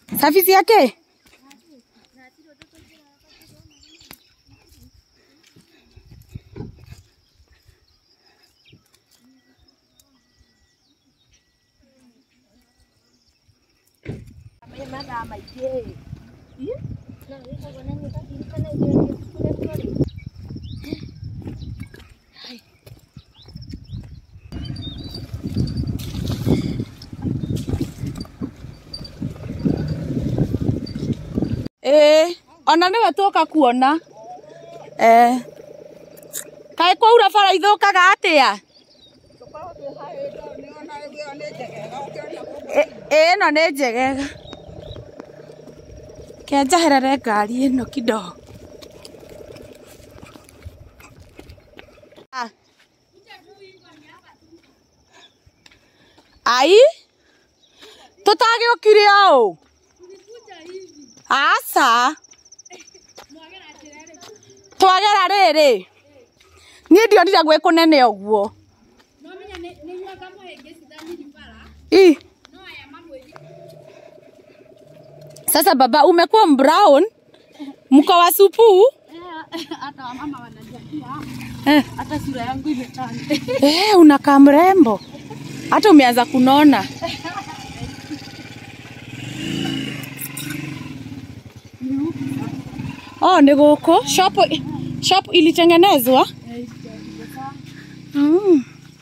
Service yake? Ĩĩ, ona nĩwe tũka kuona. Eh. Kaĩ kwaura bara ithũkaga atĩa? Ĩ- ĩno nĩ njegega. Kenjeherere ngari ĩno kidogo. Ah. Ai? Tũtagĩũkire ũũ? Aca. Twagera rĩrĩ. Niĩ ndionire gwĩ kũnene ũguo. I. Sasa baba umekuwa brown? Mko wa supu? hata wamama wanajambia Eh. hata sura yangu imetanda Eh, unakaa mrembo. Hata umeanza kunona. Oh, ni gũkũ shop shop ilitengenezwa. Mm.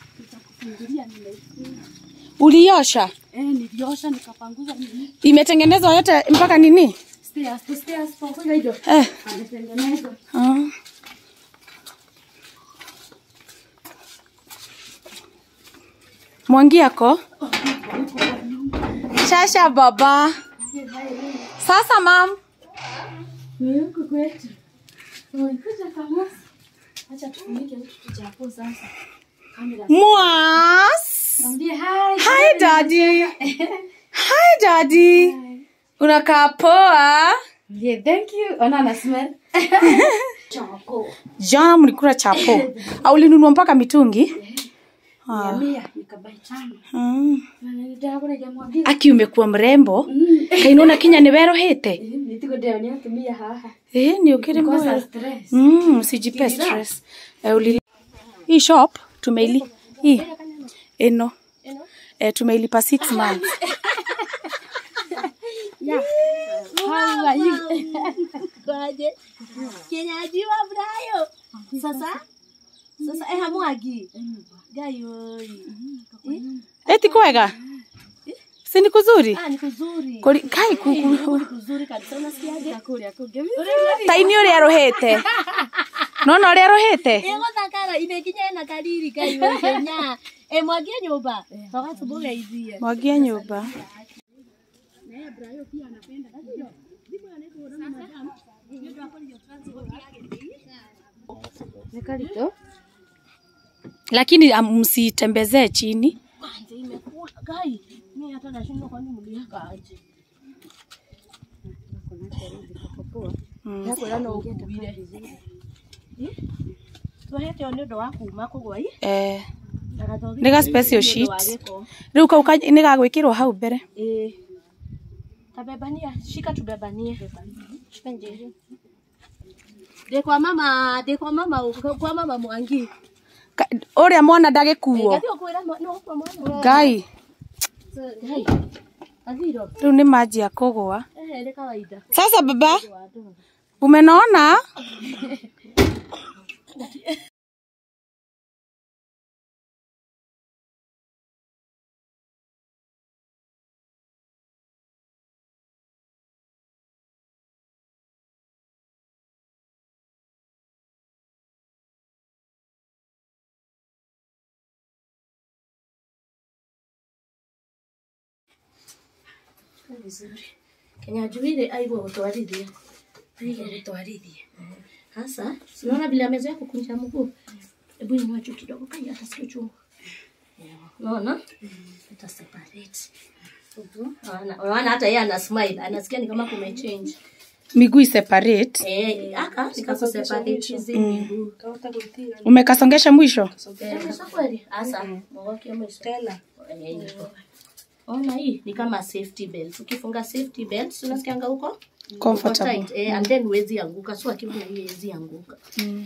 Uliosha? eh, niliosha nikapanguza nini Imetengenezwa yote mpaka nini? stairs to stairs pamoja hivyo Eh. ametengeneza Ah. Mwangi yako? Shasha baba. Sasa mam. ni huku kwetu tumekuja kamosi acha tufunike kitu cha hapo sasa kamera Mwas. mwambie hi Hi daddy. Hi daddy. Unakaa poa. yeah thank you ona na smell choko Jana mlikula chapo. Au ulinunua mpaka mitungi? mia mia nikabai tano Mm. na nilitaka kuna jamwambia Aki umekuwa mrembo. Kainona kinya ni werohete. nitiko ndio ni atumia haha Eh, ni ukiri kosa mbaya. stress Mm, usijipe stress. Eh, uli... Hii shop tumeili hii eno eh, tumeilipa 6 months. how are you kwaje kenyajiwa brayo sasa sasa eh hamwagi gai oi Eti kwega? Si ni kuzuri? ah ni kuzuri Kuri kai kuku. ni kuzuri kabisa unasikiaje kuria kuge Taini uri arohete. Nona uri arohete? ego thakara imekinya na kariri gai oi kenya eh mwagie nyumba toka subuga izia Mwagia nyumba. nikalito Lakini um, msitembezee chini. kwanza imekula gai mimi hata nashindwa kwani mliaka aje Mm. yakwĩra no ũkuire tuhete o nĩ ũndũ wa kuma kũgwa i Eh, na gathogi Nĩ ga special nĩ ũndũ wa sheet. gĩko. riu kau ka- nĩ gagwĩkĩrwo hau mbere. Ĩĩ. tabebania shika tubebanie shika njĩri ndĩ kwa mama ndĩ kwa mama kwa mama mwangi Ka- Ũrĩa mwana ndagĩkuo. gathi ũkwĩra no kwa mwana Ngai, Ngai. gathiro rĩu nĩ manjia kũgũa. ehe nĩ kawaida Sasa baba, wa andũ umenaona? vizuri kenya juire aigua gũtwarithia aigua gũtwarithia hasa sinaona vile amezoea kukunja mguu hebu inua juu kidogo kai hata sio chungu unaona ita separate Unaona- unaona hata yeye ana smile anasikia ni kama kumechange Miguu separate. eh aka nikakuseparate hizi miguu Umekasongesha mwisho? eh sasa kweli hasa mwoke mwisho tena ona hii ni kama safety belt ukifunga safety belt si unasikianga huko Uko Comfortable. tight, eh, and then huwezi anguka so akiwa na hii huwezi anguka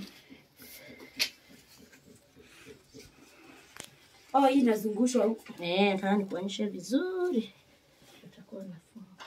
Oh, hii inazungushwa huku. eh nataka nikuonyeshe vizuri utakuwa nafunga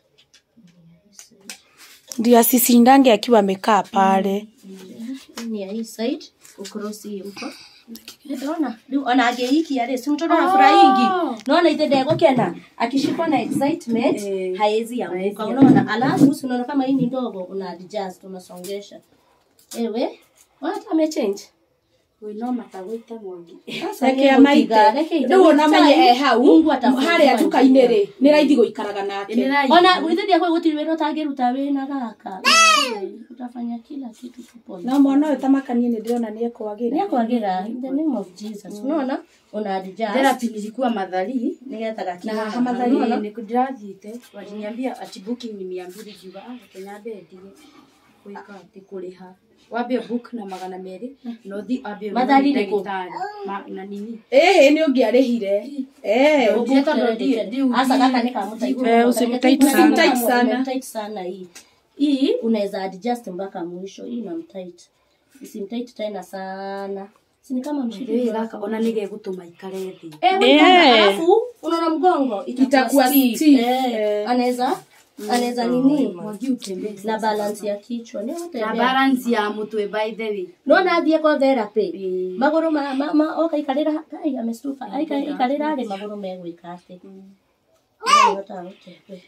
ndio asisindange akiwa amekaa pale Hii ni ya hii side ukrosi hii huko Ona, rĩu ona angĩikia rĩ si mtoto anafurahingi naona ithe ndegũkena akishikwa na excitement Eh, haezi anguka haezi unaona alafu si unaona kama hii ni ndogo una adjust unasongesha ewe ona hata amechange Ui, no matagũite mwangi. Sasa reke nĩ amaite gũtiga, reke ite rĩu ona menye time, e hau Mungu atafungua harĩa tuka-inĩ rĩ njĩra. nĩ raithi gũikaraga nake Nĩ raithi. ona gwĩthĩria kwĩ gũtirĩ wĩra ũtangĩruta wĩna gaka utafanya kila kitu tupone no mwana ũyũ tamakanie nĩ ndĩrona nĩ ekwagĩra nĩakwagĩra in the name of jesus unaona una adjust Therapy nilikuwa madhari nigetha gakinya Na haha, Mathari unaona? ni ndirathiĩte waliniambia ati booking ni mia mbili ngiuga ah reke nyambe ndie gwĩka atĩ kũrĩha wambe book na magana merĩ na ũthi wambe ũrĩhe Mathari nĩ kũ? ndagĩtarĩ Ma- na nini ĩhĩ nĩ ũngĩarĩhire Eh, Ũthiĩ tondũ ndiĩ- ndiĩ Hasa ubii. kaka ni kama mtaiko. Eh, usimtight Usimtight sana. sana. Usimtight sana hii. Hii unaweza adjust mpaka mwisho. Hii na mtight. Usimtight tena sana. Si ni kama mshipi. Rĩrĩ gaka ona nĩ gegũtũma ikare thĩ Eh, Eh. yeah. Alafu unaona mgongo Itakuwa itakuwa stiff. stiff. Eh, Eh. anaweza anaweza nini? mwangi utembee Na balance ya kichwa. Ni na utembea. balance ya mũtwe by the way no nathiä kwa therapy Mm. magå rå oka ikarä ra ai amestuka ikarä ra rä magå rå megwä ka atä hotaga gå tembea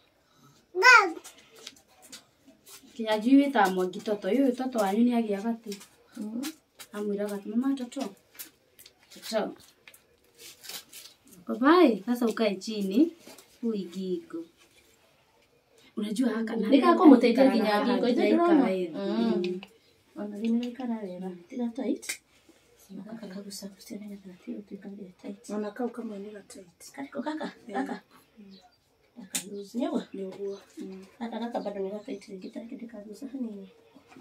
kinya njui wĩtaga mwangi toto ũyũ toto wanyu nĩ agĩaga tĩ amwĩraga ati mama toto toto Papai, sasa ukae chini uigigo. Unajua haka na Nikako muteithia nginya haha ngingo ithe hajaika ndĩrona. wega. Mm. ona rä nä raikara wega tiga tight kaka kagucagucia nä getha gatio tuikarire tight ona kau kamwe nĩ gatight kariko kaka kaka kaka loose nĩguo nĩ ũguo hata gaka bado nä gatight rĩngĩ tareke ndĩkaguca hanini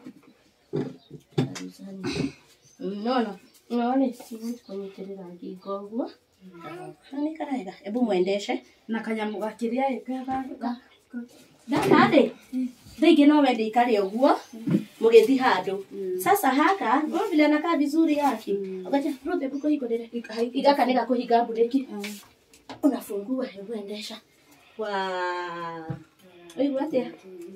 kaguca hanini nono none siwezi kũnyitĩrĩra ngingo ũguo na nĩ karega ebu mwendeshe na kanyamu gakĩrĩa ĩkaga ndakarĩ rĩngĩ no wende ikare ũguo mũgĩthi handũ sasa haka no vile anakaa vizuri yake ukaja Ruth hebu kuhingũrĩre igaka nĩ gakũhinga mburĩki unafungua hebu endesha wa Uigua atĩa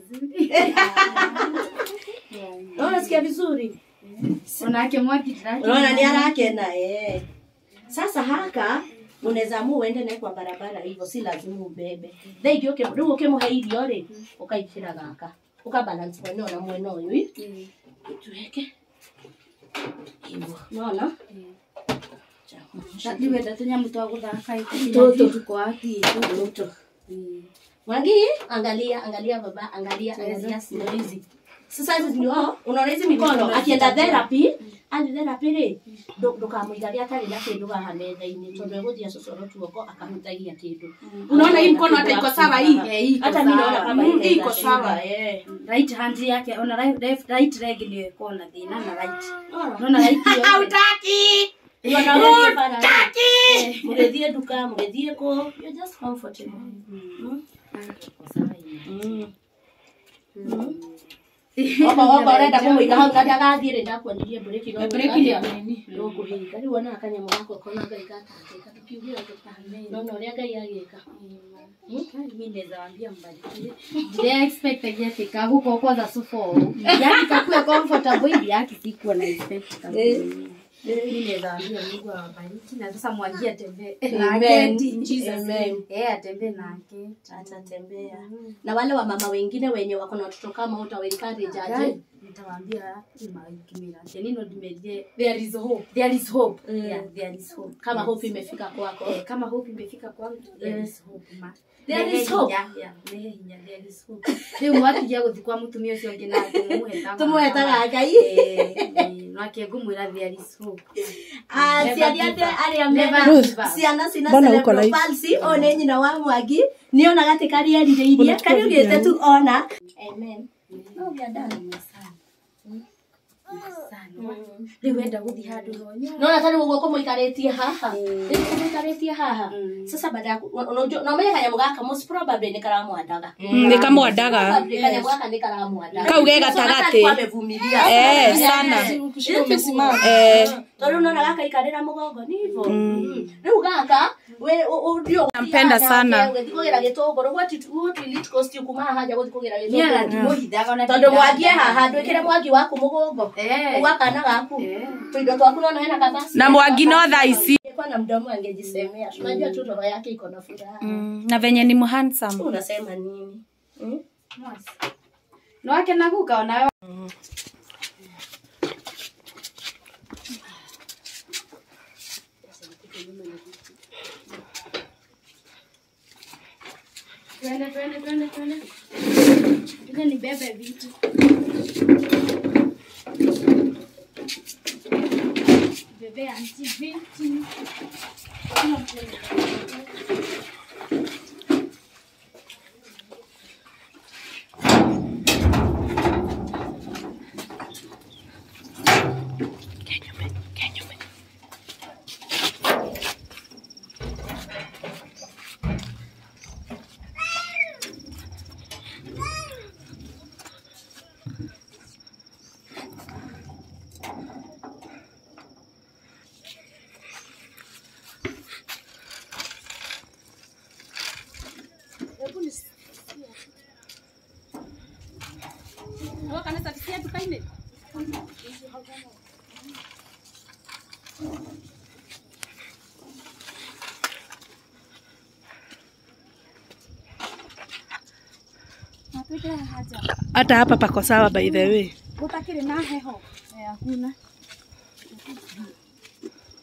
No, unasikia vizuri onake mwaki ndĩrakĩigua. unaona ni arakena eh. Sasa haka unaweza amua uende naye kwa barabara hivyo, si lazima ubebe. Thengi uke rĩu ũkĩmũhe irio rĩ ũkaikĩra gaka ũkabalance mwena ũyũ na mwena ũyũ ĩ. tuweke hivyo, unaona Ta- nĩ wenda tũnyamũ twa gũthaka Tũtũ. tukwaki Mtoto. Mwangi, angalia angalia baba, angalia angalia ndio hizi. Sasa hizi ndio unaona hizi mikono akienda therapy, ali therapy rĩ ndũ- ndũkamũigaria atarĩ na kĩndũ haha metha-inĩ tondũ egũthiĩ acocoro tuoko akahutagia kĩndũ. Unaona hii mkono hata iko sawa hii? Eh, iko Hata mimi naona sawa. kama Mm, inaweza iko sawa. shika, eh. right hand yake ona right, left- right leg nĩyo ĩkorwo na thĩna na right Unaona? nona right hiyo Hautaki. Unaona wewe bana, eh, mũgĩthiĩ nduka mũgĩthiĩ kũ you're just comfortable. Mm. Mm. Oba oba ũrenda kũmũiga hau na ndagathiĩ rĩ ndakuonirie mburĩki no Mburĩki nĩ nini. ndũkũhinga rĩu ona kanyamũ gako kona ngai gatangĩka tũkiugĩra nona ũrĩa ngai agĩka mi naweza wambia mbarikiwe ndiria expectagia ati kaguko kwanza sufo yani kakue comfortable hivi yake sikuwa na expect kabisa mi naweza wambia Mungu awabariki na sasa mwangie atembee na Amen. aketi in Jesus Amen. name eh atembee na aketi atatembea na wale wa mama wengine wenye wako na watoto kama utawencourage aje nitawaambia kimira ati nino ndimerie there is hope there is hope Mm. yeah there is hope kama Yes. hope imefika kwako Eh, kama hope imefika kwangu there Eh. is hope ma There Nehe is hope. hinya, yeah, nehe hinya, there is hope. rĩu mwatigia gũthi kwa mũtumia ũcio ũngĩ nake mũmũhetaga tũmwetaga ngai nake ngũmwĩra there is hope Ah, Never ciana give ate up. arĩa Never mena give up. ciana cina Mbona uko cerebral live? palsy o nĩ nyina wa mwangi nĩ onaga atĩ karĩa erirĩirie Unachukua kariugĩte video tu ona amen no we are done rä u enda gå thiä handå nona ta rä u å guo kå må ikarä tie haha rä kå må ikarä tie haha sasa baada ya no menye kanyamå gaka most probably nä karamwandaga nä kamwandaga Probably kanyamå gaka nä karamwandaga Kau ge gatagatĩ. amevumilia Eh, sana Eh, tondå nona gaka ikarä ra må gongo nivo rä u gaka Nampenda sana. å kå gä ra gä tå ngå rå kuma haha gå thiä kå gä ra gä Niĩ tå ona ndimũhithaga ona tondå ndindaga. mwangie haha ndwä kä re mwangi waku må gongo Eh. ugakana gaku tuindo twaku nona hena kabasi na mwangi no thaa ici Angekuwa na mdomo angejisemea tunajua tu roho yake iko na furaha Mm, na venye ni mhandsome unasema nini hmm? Nĩ wakena guka ona Twende, twende, twende, twende. Twende nibebe vitu. Bebe anti vitu. hata hapa pako sawa by the way Gutakĩrĩ na heho. Eh, hakuna.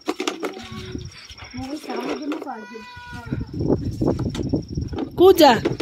Mũgũikara mũngĩ mũbangie. kuja